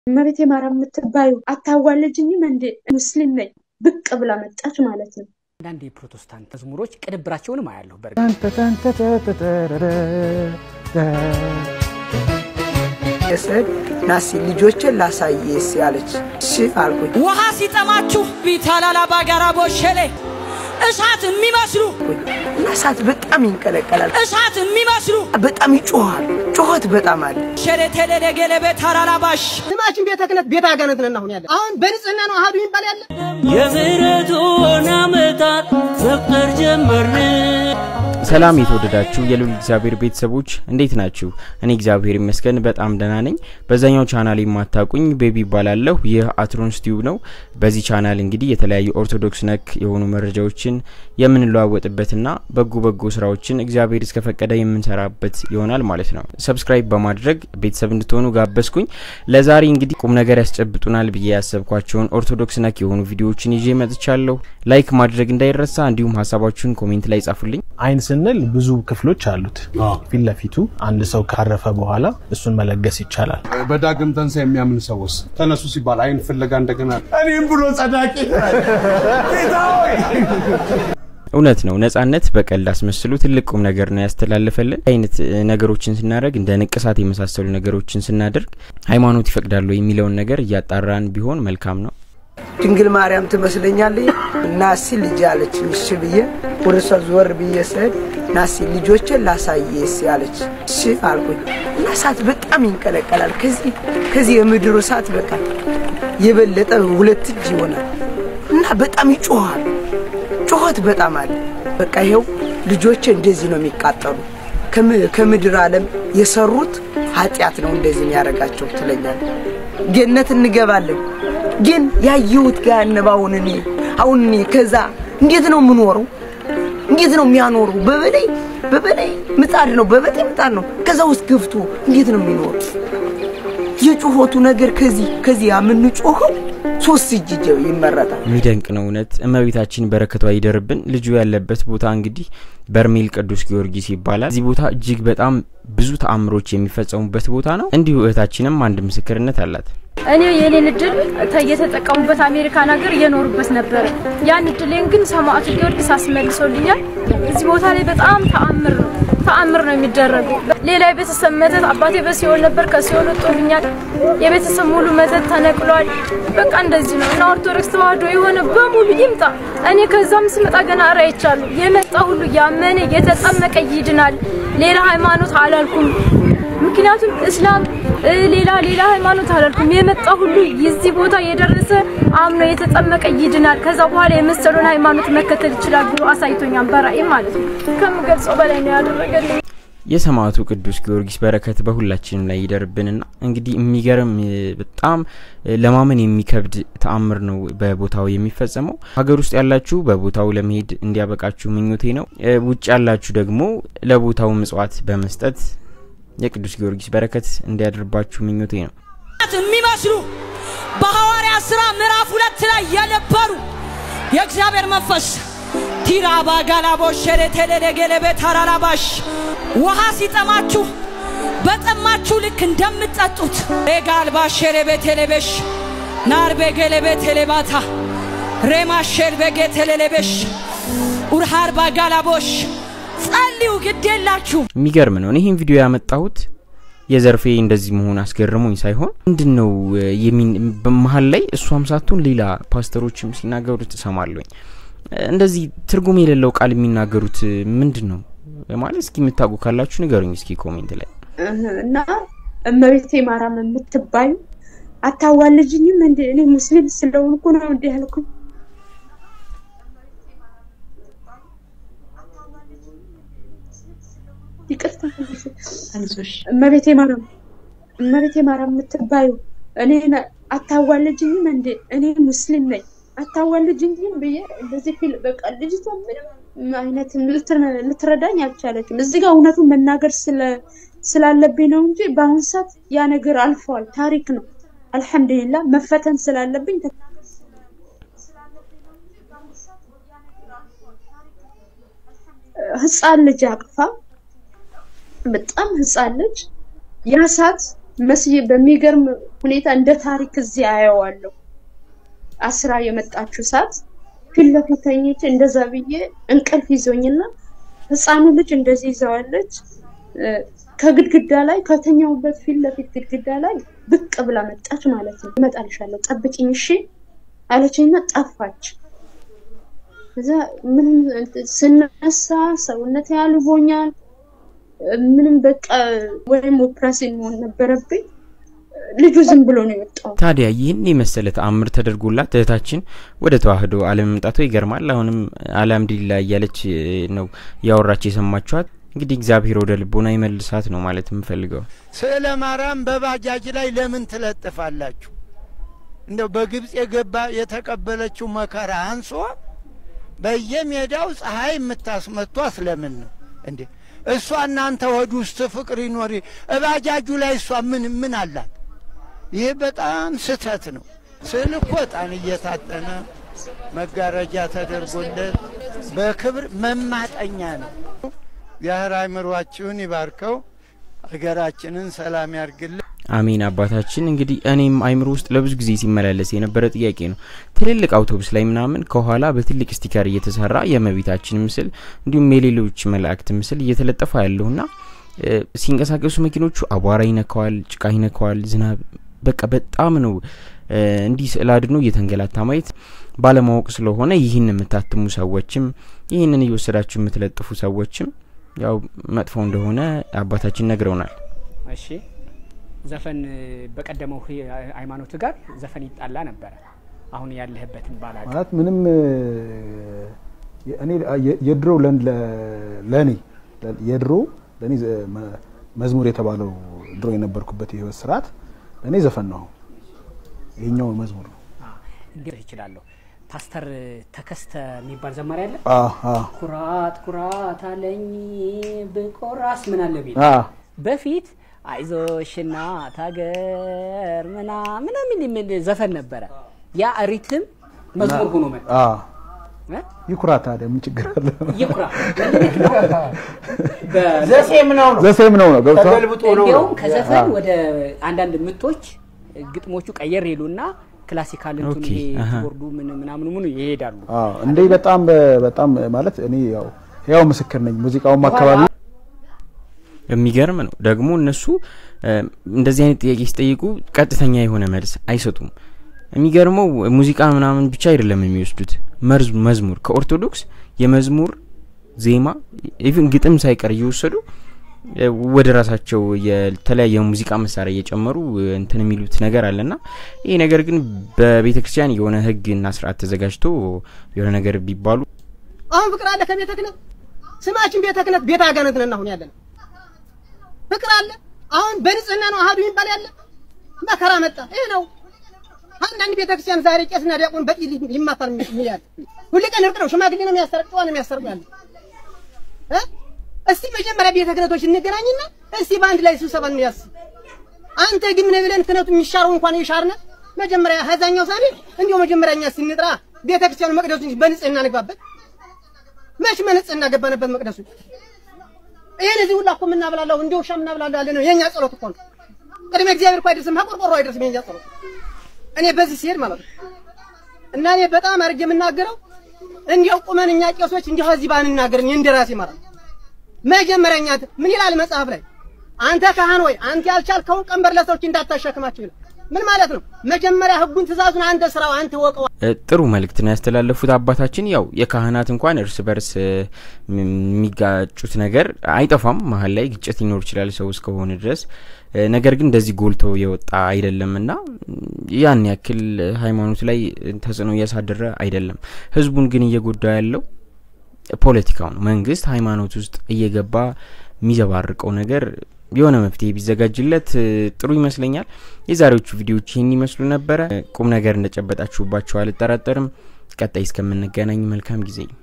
እመቤቴ ማርያም የምትባዩ አታዋልጅኝም እንዴ? ሙስሊም ነኝ ብቅ ብላ መጣች ማለት ነው። አንዳንድ የፕሮቴስታንት መዝሙሮች ቅንብራቸውንም አያለሁ። በእርግጥ የስዕል ናሲ ልጆችን ላሳየስ ያለች እሺ አልኩኝ። ውሃ ሲጠማችሁ ቢታላላ ባጋራ ቦሸሌ እሳት የሚመስሉ እና እሳት በጣም ይንቀለቀላል፣ እሳት የሚመስሉ በጣም ይጮሃል። ጩኸት በጣም አለ። ሸሌ ቴሌሌ ገለቤ ታራላባሽ ስማችን ቤተ ክህነት ቤተ አጋነት ነን። አሁን ያለ አሁን በንጽህና ነው አሃዱ ይባል ያለ የምህረቱን ዓመታት መቁጠር ጀመርን። ሰላም የተወደዳችሁ የልዑል እግዚአብሔር ቤተሰቦች እንዴት ናችሁ? እኔ እግዚአብሔር ይመስገን በጣም ደህና ነኝ። በዛኛው ቻናል የማታቁኝ ቤቢ ይባላለሁ። ይህ አትሮንስ ቲዩብ ነው። በዚህ ቻናል እንግዲህ የተለያዩ ኦርቶዶክስ ነክ የሆኑ መረጃዎችን የምንለዋወጥበትና በጎ በጎ ስራዎችን እግዚአብሔር እስከፈቀደ የምንሰራበት ይሆናል ማለት ነው። ሰብስክራይብ በማድረግ ቤተሰብ እንድትሆኑ ጋበዝኩኝ። ለዛሬ እንግዲህ ቁም ነገር ያስጨብጡናል ብዬ ያሰብኳቸውን ኦርቶዶክስ ነክ የሆኑ ቪዲዮዎችን ይዤ መጥቻለሁ። ላይክ ማድረግ እንዳይረሳ፣ እንዲሁም ሀሳባችሁን ኮሜንት ላይ ጻፉልኝ። አይን ስንል ብዙ ክፍሎች አሉት። ፊት ለፊቱ አንድ ሰው ካረፈ በኋላ እሱን መለገስ ይቻላል። በዳግም ትንሣኤ የሚያምን ሰውስ ተነሱ ሲባል አይን ፍለጋ እንደገና እኔም ብሎ ጸዳቂ እውነት ነው። ነጻነት በቀልድ አስመስሎ ትልቅ ቁም ነገር ነው ያስተላለፈልን። አይነት ነገሮችን ስናደርግ እንደ ንቅሳት የመሳሰሉ ነገሮችን ስናደርግ ሃይማኖት ይፈቅዳሉ የሚለውን ነገር እያጣራን ቢሆን መልካም ነው። ድንግል ማርያም ትመስለኛለች። ናሲ ልጅ አለች። እሺ ብዬ ወደ እሷ ዞር ብዬ ስሄድ ናሲ ልጆችን ላሳየስ ያለች እሺ አልኩኝ። እና እሳት በጣም ይንቀለቀላል። ከዚህ ከዚህ የምድሩ እሳት በቃ የበለጠ ሁለት እጅ ይሆናል እና በጣም ይጮሃል። ጩኸት በጣም አለ። በቃ ይኸው ልጆች እንደዚህ ነው የሚቃጠሉ። ከምድር ዓለም የሰሩት ኃጢአት ነው እንደዚህ የሚያደርጋቸው ትለኛል። ገነት እንገባለን ግን ያየሁት ገሃነም አሁን እኔ አሁን እኔ ከዛ እንዴት ነው የምኖረው? እንዴት ነው የሚያኖሩ? በበላይ በበላይ ምጣድ ነው በበላይ ምጣድ ነው። ከዛ ውስጥ ገብቶ እንዴት ነው የሚኖሩ? የጩኸቱ ነገር ከዚህ ከዚህ የምንጮኸው ሶስት እጅ ይመረጣል። የሚደንቅ ነው እውነት። እመቤታችን በረከቷ ይደርብን። ልጁ ያለበት ቦታ እንግዲህ በርሜል ቅዱስ ጊዮርጊስ ይባላል። እዚህ ቦታ እጅግ በጣም ብዙ ተአምሮች የሚፈጸሙበት ቦታ ነው። እንዲሁ እህታችንም አንድ ምስክርነት አላት። እኔ የኔን እድል እየተጠቀሙበት አሜሪካን ሀገር እየኖሩበት ነበረ። ያን እድሌን ግን ሰማዕቱ ጊዮርጊስ አስመልሶልኛል። እዚህ ቦታ ላይ በጣም ተአምር ነው ተአምር ነው የሚደረገው። ሌላ የቤተሰብ መተት አባቴ በሲኦል ነበር፣ ከሲኦል ወጥቶልኛል። የቤተሰብ ሙሉ መተት ተነቅሏል። በቃ እንደዚህ ነው እና ኦርቶዶክስ ተዋህዶ የሆነ በሙሉ ይምጣ። እኔ ከዛም ስመጣ ገና ራይቻለሁ። የመጣ ሁሉ ያመነ የተጠመቀ ይድናል። ሌላ ሃይማኖት አላልኩም። ምክንያቱም እስላም ሌላ ሌላ ሃይማኖት አላልኩም። የመጣ ሁሉ የዚህ ቦታ የደረሰ አምኖ የተጠመቀ ይድናል። ከዛ በኋላ የመሰሉን ሃይማኖት መከተል ይችላል ብሎ አሳይቶኛል። በራእይ ማለት ነው። ከምገልጸው በላይ ነው ያደረገልኝ። የሰማዕቱ ቅዱስ ጊዮርጊስ በረከት በሁላችንም ላይ ይደርብንና እንግዲህ የሚገርም በጣም ለማመን የሚከብድ ተአምር ነው በቦታው የሚፈጸመው። ሀገር ውስጥ ያላችሁ በቦታው ለመሄድ እንዲያበቃችሁ ምኞቴ ነው። ውጭ ያላችሁ ደግሞ ለቦታው ምጽዋት በመስጠት የቅዱስ ጊዮርጊስ በረከት እንዲያድርባችሁ ምኞቴ ነው። የሚመስሉ በሐዋርያ ሥራ ምዕራፍ ሁለት ላይ የነበሩ የእግዚአብሔር መንፈስ ቲራ ባጋላቦ ሸሬ ቴሌሌ ገለቤ ታራላባሽ ውሃ ሲጠማችሁ በጠማችሁ ልክ እንደምትጠጡት ሬጋልባ ሸሬ ቤቴሌቤሽ ናርቤ ገለቤ ቴሌባታ ሬማሼር ቤጌ ቴሌሌቤሽ ኡርሃር ባጋላቦሽ ጸልዩ፣ ግድ የላችሁ። የሚገርም ነው። ይህን ቪዲዮ ያመጣሁት የዘርፌ እንደዚህ መሆን አስገርሞኝ ሳይሆን ምንድን ነው በመሀል ላይ እሷም ሳትሆን ሌላ ፓስተሮችም ሲናገሩት እሰማለሁኝ። እንደዚህ ትርጉም የሌለው ቃል የሚናገሩት ምንድን ነው ማለት እስኪ የምታውቁ ካላችሁ ንገሩኝ እስኪ ኮሜንት ላይ እና እመቤቴ ማርያም የምትባዩ አታዋልጅኝም እንዴ? እኔ ሙስሊም ስለሆንኩ ነው እንዲህ ያልኩኝ። ይቅርታ እመቤቴ ማርያም እመቤቴ ማርያም የምትባዩ እኔ አታዋልጅኝም እንዴ? እኔ ሙስሊም ነኝ አታዋልጅኝም ብዬ እንደዚህ ፊል በቃ ልጅቷ ምንም አይነት ልትረዳኝ አልቻለችም። እዚህ ጋር እውነቱን መናገር ስላለብኝ ነው እንጂ በአሁን ሰዓት ያ ነገር አልፈዋል፣ ታሪክ ነው። አልሐምዱሊላ መፈተን ስላለብኝ ህፃን ልጅ አቅፋ በጣም ህፃን ልጅ ያ ሰዓት መስዬ በሚገርም ሁኔታ እንደ ታሪክ እዚህ አየዋለሁ። አስራ የመጣችው ሰዓት ፊት ለፊት ተኝቼ እንደዛ ብዬ እንቅልፍ ይዞኝና ህፃኑ ልጅ እንደዚህ ይዘዋለች። ከግድግዳ ላይ ከተኛውበት ፊት ለፊት ግድግዳ ላይ ብቅ ብላ መጣች ማለት ነው። እመጣልሻለሁ ጠብቂኝ እሺ አለችኝና ጠፋች። ከዛ ምንም ስነሳ ሰውነት ያልቦኛል ምንም በቃ ወይም ኦፕራሲን መሆን ነበረብኝ። ልጁ ዝም ብሎ ነው የወጣው። ታዲያ ይህን የመሰለ ተአምር ተደርጎላት እህታችን ወደ ተዋህዶ አለመምጣቷ ይገርማል። አሁንም አልሐምዱሊላህ እያለች ነው ያወራች የሰማችኋት። እንግዲህ እግዚአብሔር ወደ ልቦና ይመልሳት ነው ማለት የምፈልገው። ስዕለ ማርያም በባጃጅ ላይ ለምን ትለጥፋላችሁ? እንደው በግብፅ የገባ የተቀበለችው መከራ አንሶ በየሜዳው ፀሐይ የምታስመቷ ስለምን ነው እንዴ? እሷ እናንተ ወድ ውስጥ ፍቅር ይኖር እባጃጁ ላይ እሷ ምን ምን አላት? ይሄ በጣም ስህተት ነው። ስዕል እኮ ዕጣን እየታጠነ መጋረጃ ተደርጎለት በክብር መማጠኛ ነው። የህር አይምሯችሁን ይባርከው፣ ሀገራችንን ሰላም ያርግልን። አሜን አባታችን። እንግዲህ እኔም አይምሮ ውስጥ ለብዙ ጊዜ ሲመላለስ የነበረ ጥያቄ ነው። ትልልቅ አውቶቡስ ላይ ምናምን ከኋላ በትልቅ ስቲከር እየተሰራ የእመቤታችን ምስል እንዲሁም የሌሎች መላእክት ምስል እየተለጠፈ ያለውና ሲንቀሳቀሱ መኪኖቹ አቧራ ይነካዋል፣ ጭቃ ይነካዋል፣ ዝናብ በቃ በጣም ነው እንዲህ ስዕል አድኖ እየተንገላታ ማየት ባለማወቅ ስለሆነ ይህን የምታትሙ ሰዎችም ይህንን እየወሰዳችሁ የምትለጥፉ ሰዎችም ያው መጥፎ እንደሆነ አባታችን ነግረውናል። እሺ ዘፈን በቀደመው ሃይማኖት ጋር ዘፈን ይጣላ ነበረ። አሁን ያለህበትን ባላቅ ማለት ምንም እኔ የድሮ ለእኔ የድሮ ለእኔ መዝሙር የተባለው ድሮ የነበርኩበት የህይወት ስርዓት ለእኔ ዘፈን ነው። ይሄኛው መዝሙር ነው። እንዴት ይችላለሁ? ፓስተር ተከስተ የሚባል ዘማሪ አለ። አዎ ኩራት ኩራት አለኝ ብቆራስ ምን አለ ቢል በፊት አይዞሽ እናት ሀገር ምና ምናምን የሚል ዘፈን ነበረ። ያ ሪትም መዝሙር ሆኖ መጣ። ይኩራ ታዲያ ምን ችግር አለ? ይኩራ ዘሴም ነው ነው ዘሴም ነው ነው ገብቷል። ተገልብጦ ነው ነው እንዲያውም ከዘፈን ወደ አንዳንድ ምቶች ግጥሞቹ ቀየር ይሉና ክላሲካል እንትን ኦኬ፣ ይሄ አሀ። ቦርዱ ምን ምናምኑ ምኑ ይሄዳሉ። አዎ እንዴ በጣም በጣም ማለት እኔ ያው ያው ምስክር ነኝ። ሙዚቃውም አካባቢ የሚገርም ነው ደግሞ እነሱ እንደዚህ አይነት ጥያቄ ሲጠይቁ ቀጥተኛ የሆነ መልስ አይሰጡም። የሚገርመው ሙዚቃ ምናምን ብቻ አይደለም የሚወስዱት መርዝ መዝሙር ከኦርቶዶክስ የመዝሙር ዜማ ኢቭን ግጥም ሳይቀር እየወሰዱ ወደ ራሳቸው የተለያየ ሙዚቃ መሳሪያ እየጨመሩ እንትን የሚሉት ነገር አለና ይህ ነገር ግን በቤተ ክርስቲያን የሆነ ሕግና ስርዓት ተዘጋጅቶ የሆነ ነገር ቢባሉ አሁን ፍቅር አለ ከቤተ ክህነት ስማችን ቤተ ክህነት ቤተ አጋንንት ነን አሁን ያለን ፍቅር አለ አሁን በንጽህና ነው አህዱ ይባል ያለ መከራ መጣ ይሄ ነው አንዳንድ ቤተ ክርስቲያን ዛሬ ቄስና ዲያቆን በጥይል ይማታል የሚያል ሁሉ ቀን እርቅ ነው ሽማግሌ ነው የሚያስታርቅ ነው የሚያስታርቅ ያለ እ እስቲ መጀመሪያ ቤተ ክህነቶች እንገናኝና እስቲ በአንድ ላይ ስብሰባ እንያስ አንተ ግን ምን ብለን ክህነቱ የሚሻረው እንኳን የሻርነ መጀመሪያ ሀዛኛው ሳኔ እንዲሁ መጀመሪያ እኛ ስንጥራ ቤተ ክርስቲያኑ መቅደሱ በንጽህና ንግባበት መች በንጽህና ገባንበት መቅደሱ ይሄን እዚህ ሁላ እኮ የምናብላላው እንደ ውሻ የምናብላላው ያለ ነው የኛ ጸሎት እኮ ነው። ቅድመ እግዚአብሔር እኮ አይደርስም፣ ቆርቆሮ አይደርስም የኛ ጸሎት። እኔ በዚህ ሲሄድ ማለት ነው እና እኔ በጣም አድርጌ የምናገረው እንዲያው ቁመን እኛ ቄሶች እንዲያው እዚህ ባንናገር እኔ እንደራሴ ማለት ነው። መጀመሪያ እኛ ምን ይላል መጽሐፍ ላይ አንተ ካህን ወይ አንተ ያልቻልከውን ቀንበር ለሰዎች እንዳታሸክማቸው ይላል። ምን ማለት ነው? መጀመሪያ ህጉን ትእዛዙን አንተ ስራው አንተ ወቀው። ጥሩ መልእክት ነው ያስተላለፉት አባታችን። ያው የካህናት እንኳን እርስ በርስ የሚጋጩት ነገር አይጠፋም። መሀል ላይ ግጭት ሊኖር ይችላል ሰው እስከሆነ ድረስ። ነገር ግን እንደዚህ ጎልቶ የወጣ አይደለም እና ያን ያክል ሃይማኖት ላይ ተጽዕኖ እያሳደረ አይደለም። ህዝቡን ግን እየጎዳ ያለው ፖለቲካው ነው። መንግስት ሃይማኖት ውስጥ እየገባ የሚዘባርቀው ነገር የሆነ መፍትሄ ቢዘጋጅለት ጥሩ ይመስለኛል። የዛሬዎቹ ቪዲዮዎች ይህን ይመስሉ ነበረ። ቁም ነገር እንደጨበጣችሁባቸው አልጠራጠርም። ቀጣይ እስከምንገናኝ መልካም ጊዜ